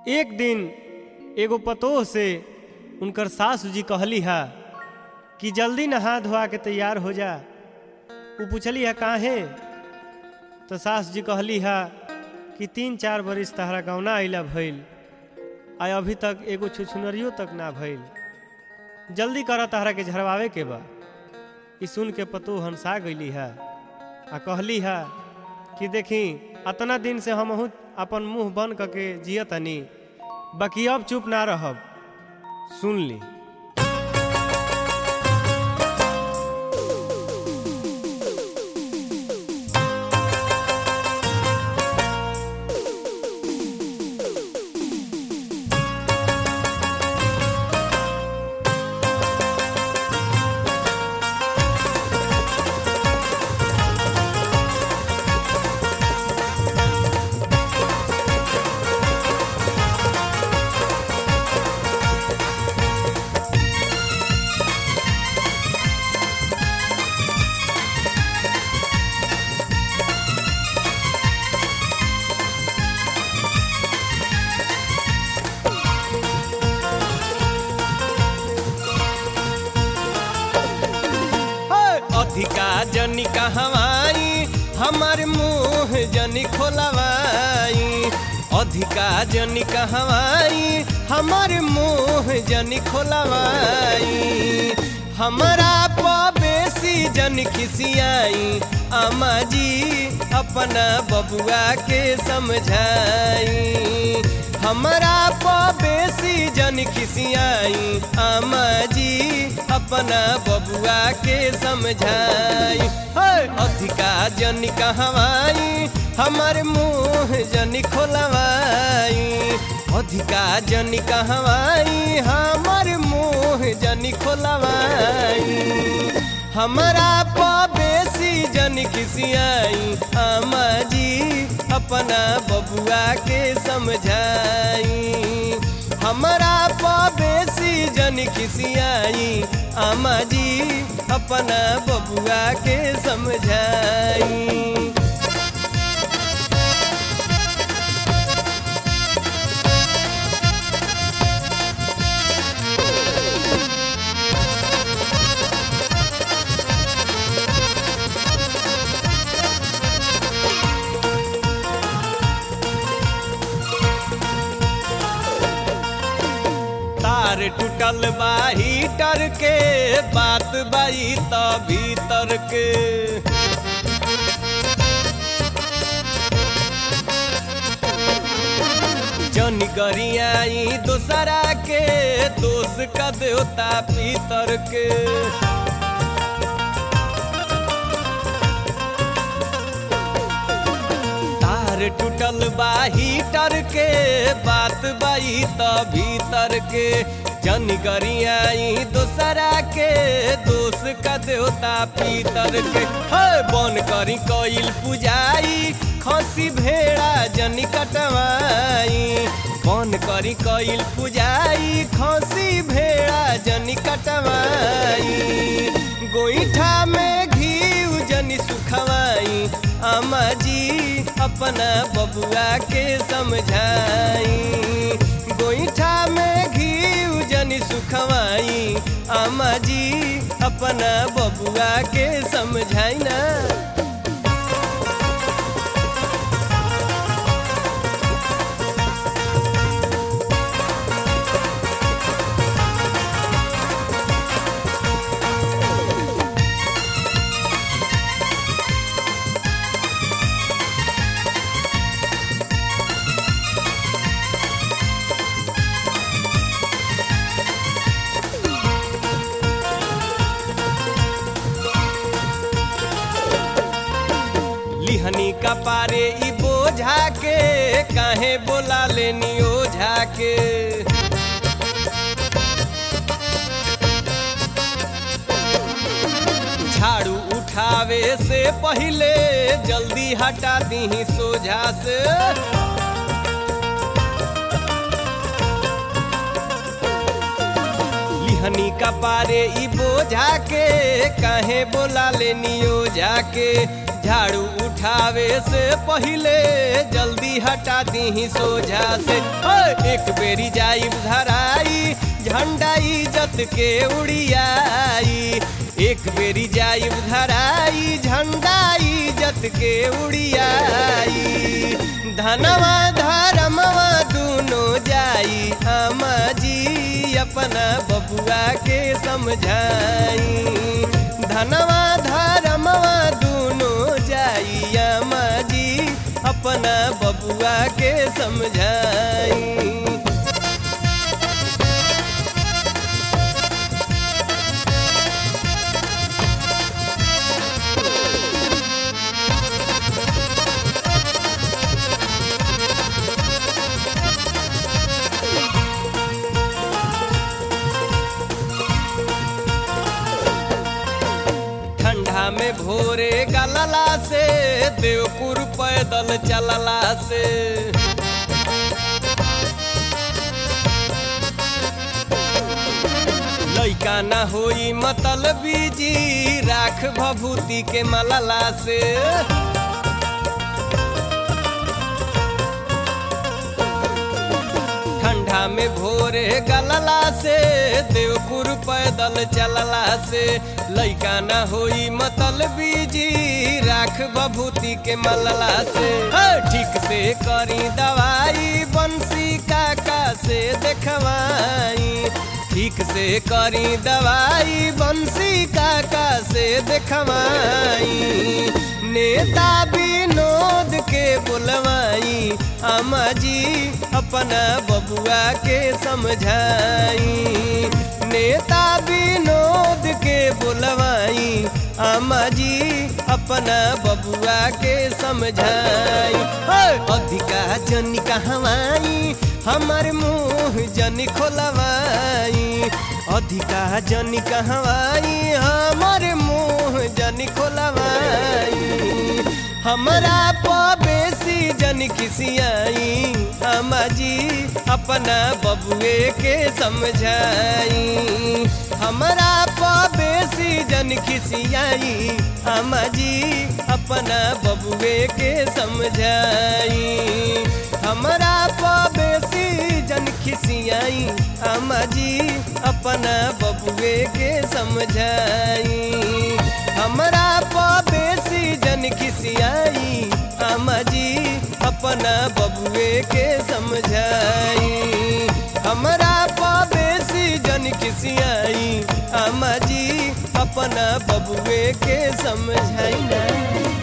एक दिन एगो पतोह से उनकर सासू जी कहली हा कि जल्दी नहा धोआ के तैयार हो जा वो पूछली है काहे तो सास जी कहली हा कि तीन चार बरिस तहरा गौना अइला भइल आ अभी तक एगो छुछुनरियो तक ना भइल जल्दी कर तहरा के झरवावे के बा ई सुन के पतो हंसा गईली है आ कहली है कि देखी अतना दिन से हम अपन मुंह बंद करके जियतनी बाकी अब चुप ना रहब सुन ली अधिका जनी कहवाई हमार मुंह जनी खोलवाई अधिका जनी कहवाई हमार मुंह जनी खोलवाई हमारा बेसी जन खिसियाई अम्मा जी अपना बबुआ के समझाई हमारा बेसी जन खिसियाई अम्मा जी अपना बबुआ के समझाई अधिका जन कहवाई हमार मुंह जन खोलवाई अधिका जन कहवाई हमार मुंह जन खोलवाई हमारा बेसी जन खिसियाई अम्मा जी अपना बबुआ के समझाई हमारा बेसी जन खिसियाई अम्मा जी अपना बबुआ के समझाई तार टूटल बा हीटर के बात बाई त भीतर के जन गरियाई दोसरा के दोष का देवता पीतर के तार टूटल बा हीटर के बात बाई त भीतर के जन गरियाई दोसरा के दोष का देवता पीतर के हे बन करी कइल पुजाई खसी भेड़ा जन कटवाई बन करी कइल पुजाई खसी भेड़ा जन कटवाई गोईठा में घी जनी सुखवाई अम्मा जी अपना बबुआ के समझाई गोईठा में घी जनी सुखवाई अम्मा जी अपना बबुआ के समझाई ना लिहनी का पारे ई बोझा के काहे बोला लेनी ओझा के झाड़ू उठावे से पहले जल्दी हटा दी सोझा से दिहनी कपारे ई बोझा के काहे बोला लेनी ओझा के झाड़ू उठावे से पहिले जल्दी हटा दी सोझा से ओए, एक बेरी जाई धराई झंडा इज्जत के उड़ियाई एक बेरी जाई धराई झंडा इज्जत के उड़ियाई धनवा धर्मवा दूनो जाई आमा जी अपना बबुआ के समझाई धनवा धर्मवा दूनो जाई आमा जी अपना बबुआ के समझाई ठंडा में भोरे गलला से देवपुर पैदल चलला से लैका ना होई मतल बीजी राख भभूति के मलला से ठंडा में भोरे गलला से देवपुर पैदल चलला से लैका ना होई मतल बीजी राख बभूति के मलला से हे, ठीक से करी दवाई बंसी काका से देखवाई ठीक से करी दवाई बंसी काका से देखवाई नेता विनोद के बुलवाई अम्मा जी अपना बबुआ के समझाई नेता विनोद के बुलवाई अम्मा जी अपना बबुआ के समझाई हे, अधिका जन कहवाई हमार मुंह जन खोलवाई अधिका जन कहवाई हमार मुंह जन खोलवाई हमरा बेसी जन खिसियाई अम्मा जी अपना बबुए के समझाई हमरा बेसी जन खिसियाई अम्मा जी अपना बबुए के समझाई हमरा बेसी जन खिसियाई अम्मा जी अपना बबुए के समझाई हमरा बेसी जन खिसियाई अम्मा जी अपना बबुए के समझाई हमरा बेसी जन खिसियाई अम्मा जी अपना बबुए के समझाई ना